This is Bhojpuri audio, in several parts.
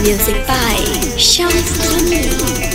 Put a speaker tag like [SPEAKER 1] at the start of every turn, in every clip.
[SPEAKER 1] Music by Shams Jamil.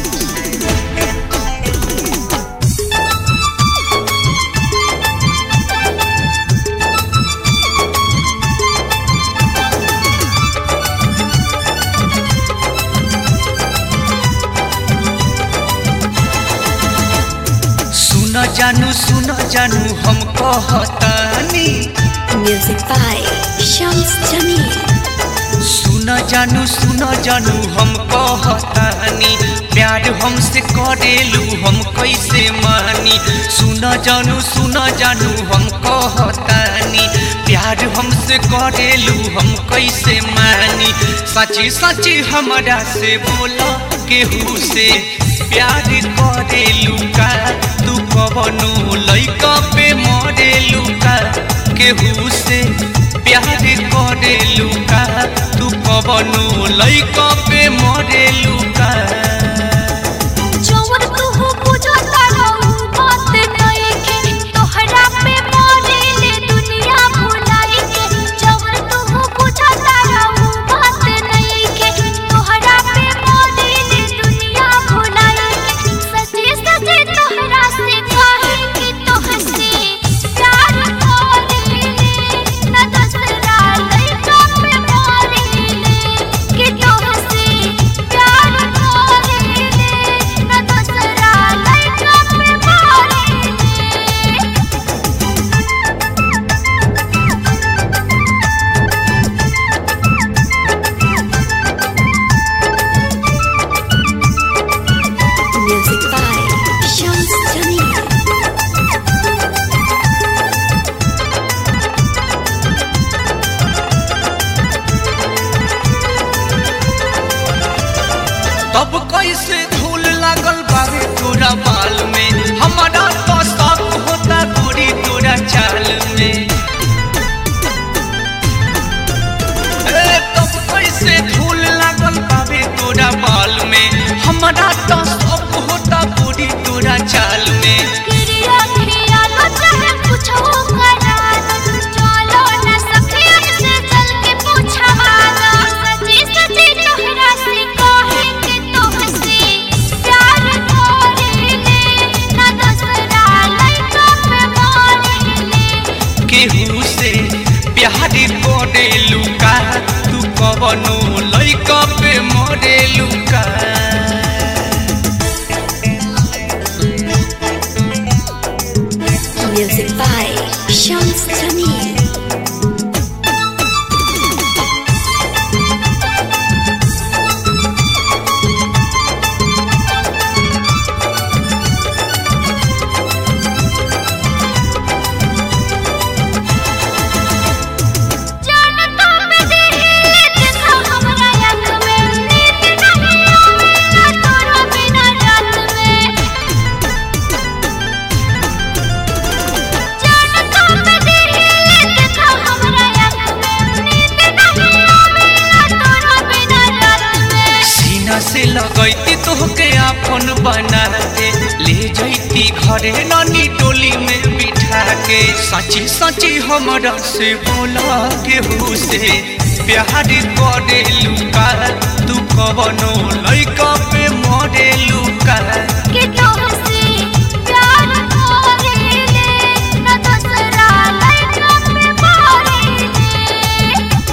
[SPEAKER 2] सुन जानू सुन जानू हम कहतानी
[SPEAKER 1] Music by Shams Jamil.
[SPEAKER 2] सुन जानू सुन जानू हम कहतानी प्यार हमसे करेलू हम कैसे मानी सुन जानू सुन जानू हम कहतानी प्यार हमसे करेलू हम कैसे मानी सची सची हमरा से बोला केहू से प्यार करेलू का तू कवनो लइका पे मरेलू का केहू से प्यार करेलू का तू कवनो लइका पे मरेलू का
[SPEAKER 3] जवन तुहु बुझता रहू बात नइखे तोहरा पे मरेले दुनिया भुलाई के जवन तुहु बुझता रहू बात नइखे तोहरा पे मरेले दुनिया भुलाई के सच्चे सच्चे तोहरा से कहे कि तोहसे प्यार करेले न दूसरा लइका पे मरेले कि तोहसे प्यार करेले न दूसरा लइका पे मरेले
[SPEAKER 1] Music by Shams Jamil.
[SPEAKER 2] तब कैसे धूल लागल बावे तोरा बाल में हमारा तो शक होता गोरी तोरा चाल में ए, तब कैसे धूल लागल बावे तोरा बाल में हमारा तो शक होता गोरी तोरा चाल में
[SPEAKER 3] क्रिया क्रिया लो चाहे पूछो करा चलो न सखियन से चल के पूछवाना सच्ची सच्ची तोहरा से कहे कि तोहसे प्यार करेले न दूसरा लइका पे मरेले
[SPEAKER 2] केहू से प्यार करेलू का तू कवनो लइका पे मरेलू का
[SPEAKER 1] Music by Shams Jamil.
[SPEAKER 3] जानता में दिल देखा हमरा आँख में नींद नहीं आवेला तोरा बिना रात में जानता में दिल देखा हमरा आँख में नींद नहीं आवेला तोरा बिना रात में
[SPEAKER 2] सीना से लगैती तोहके आपन बना के ले जैती घरे नानी टोली में बिठा के सची सची हमरा से बोला केहू से प्यार करेलू का तू कवनो लइका पे मरेलू का
[SPEAKER 3] कि तोहसे प्यार करेले न दूसरा लइका पे मरेले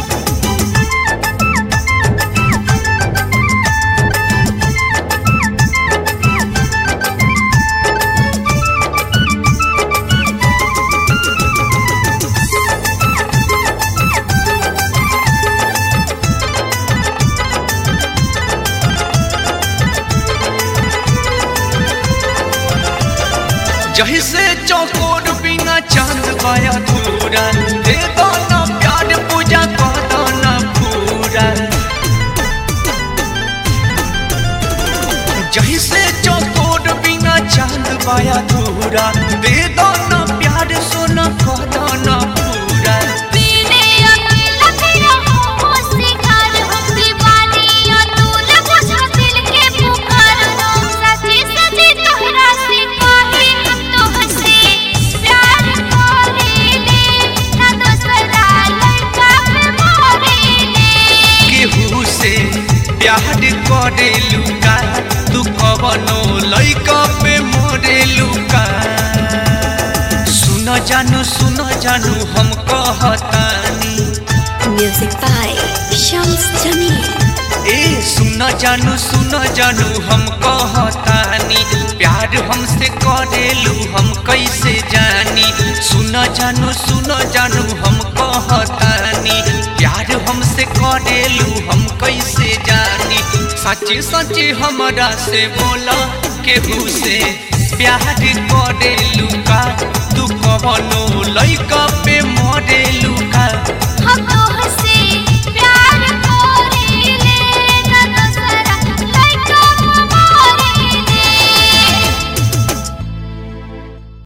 [SPEAKER 2] जही से चौकोर बिना चांद पाया धूरा दे दो ना प्यार पूजा कर दो ना पूरा जही से चौकोर बिना चांद पाया धूरा दे दो ना प्यार सोना कर दो ना पूरा
[SPEAKER 3] पीने अकेला तेरा हो शिकार हो दीवानी अतुल बुझा दिल के पुकार हो सच्ची सच्ची तोहरा से कहे हम तोहसे प्यार करेले
[SPEAKER 2] प्यार करेलू का तू कवनो लइका पे मरेलू का सुन जानू सुन जानू हम कहतानी
[SPEAKER 1] Music by Shams Jamil.
[SPEAKER 2] ए सुन जानू सुन जानू हम कहतानी प्यार हमसे करेलू हम कैसे जानी सुन जानू सुन जानू हम कहतानी प्यार हमसे करेलू हम कैसे जानी सच्ची सच्ची हमरा से बोला केहू से प्यार करेलू का तू